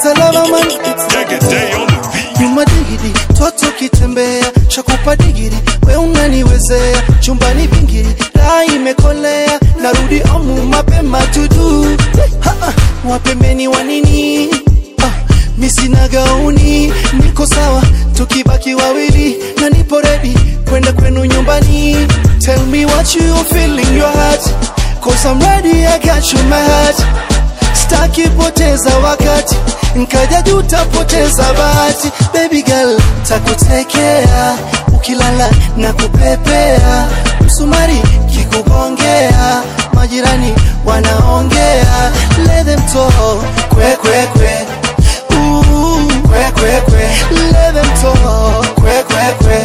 It's a lava man Take a day on the beat. nyuma digidi toto kitembea shakupa digiri we unaniwezea chumbani vingiri raa imekolea narudi omu mapema tudu Ha, ha, wapembeni wa nini ah, misina gauni niko sawa tukibaki wawili na nipo redi kwenda kwenu nyumbani tell me what you feel in your heart cause I'm ready I got you in my heart staki poteza wakati nkaja juu tapoteza bahati baby girl takutekea ukilala na kupepea msumari kikugongea majirani wanaongea let them talk kwe kwe kwe Ooh, kwe kwe kwe let them talk kwe kwe kwe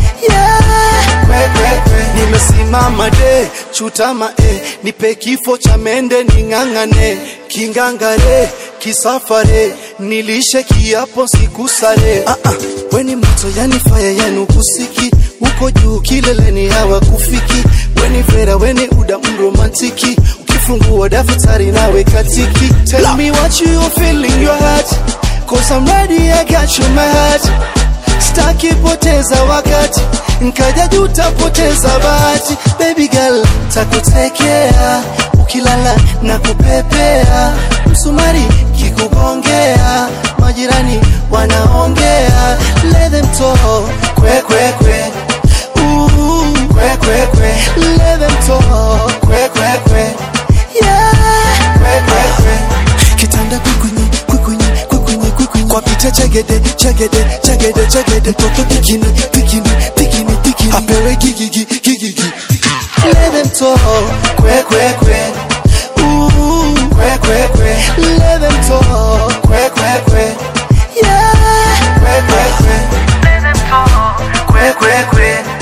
yeah kwe kwe kwe nimesimama de chutama e nipe kifo cha mende ning'ang'ane kingangare kisafare nilishe kiapo sikusare ah, ah. weni moto yani faya yanu kusiki uko juu kileleni hawa kufiki weni vera weni uda mromantiki ukifungua daftari nawe katiki tell me what you feel in your heart cause I'm ready I got you in my heart staki poteza wakati nkaja juu tapoteza bahati baby girl takutekea ukilala na kupepea msumari kikugongea majirani wanaongea let them talk kwe kwe kwe Ooh, kwe kwe kwe let them talk kwe kwe kwe yeah kwe kwe kwe kitanda kwikunyi kwikunyi kwikunyi kwikunyi kwa picha chegede chegede chegede chegede mtoto pikini pikini pikini pikini apewe gigigi gigigi let them talk kwe kwe kwe Ooh, kwe kwe kwe let them talk kwe kwe kwe yeah kwe kwe kwe kwe kwe kwe